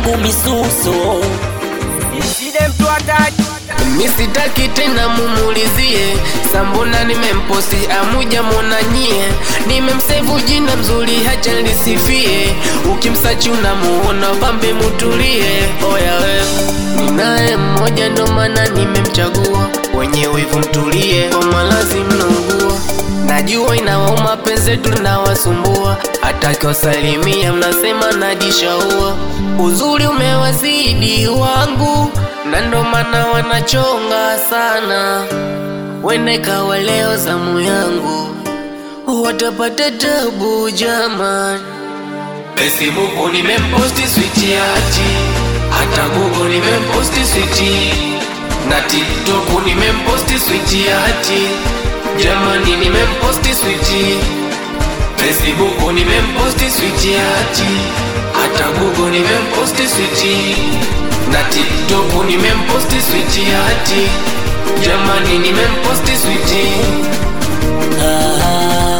yangu misuso misitaki tena mumulizie sambona nimemposti amuja mwona nyie nimemsevu jina mzuri hacha lisifie ukimsachi unamuona pambe mutulie oya we ninaye mmoja ndo maana nimemchagua wenye wivu mtulie kwa malazi mnaungua najua inawauma penzetu linawasumbua hata kiwasalimia mnasema najishaua uzuri umewazidi wangu na ndo maana wanachonga sana wene kawa leo zamu yangu watapata tabu jaman Facebook nimemposti switi ati hata Google nimemposti switi na TikTok nimemposti switi ati jamani nimemposti switi Facebook nimemposti switi ati hata Google nimemposti switi na TikTok nimemposti switi ati jamani nimemposti switi Ah.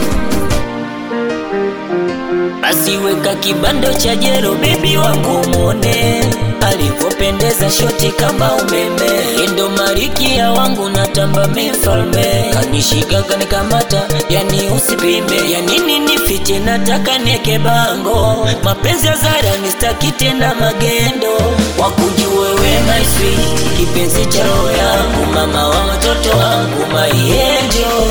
Basi weka kibando cha jero bebi wangu mwone alivyopendeza shoti kama umeme endo marikia wangu natamba mifalme kanishika kanikamata yani usipime ya nini nifiche nataka nieke bango mapenzi ya zara nistaki tena magendo wakujue we my sweet kipenzi cha roho yangu mama wa watoto wangu my angel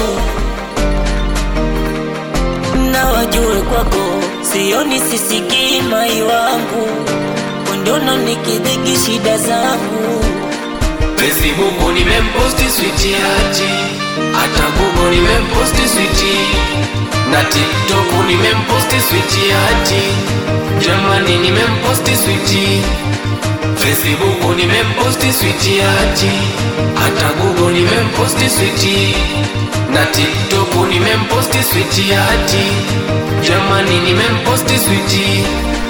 na wajue kwako sioni sisikii mai wangu undono nikidhiki shida zangu Facebook nimemposti switi ati hata Google nimemposti switi na TikTok nimemposti switi ati jamani nimemposti switi Facebook nimemposti switi ati hata Google nimemposti switi na TikTok nimemposti switi ati jamani nimemposti switi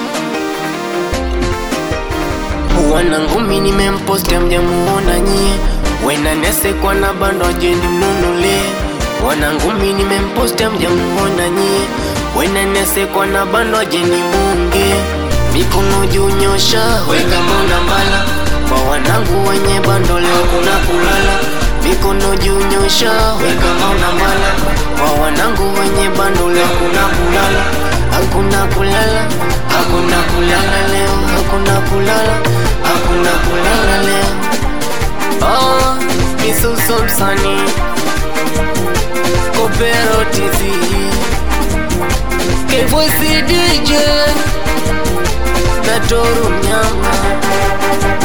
wanangumi nimemposti amjamuona nyie wenanesekwa na bando ajendi mnunule wanangumi nimemposti amjamuona nyie wenanesekwa na bando ajendi munge mikono juu nyosha weka mona mbala kwa wanangu wenye bando leo kuna kulala mikono juu nyosha weka mona mbala kwa wanangu wenye bando leo kuna kulala hakuna kulala hakuna kulala leo hakuna kulala hakuna kulala leo oh, misuso msani kopero tv kevoisi dj natoru mnyama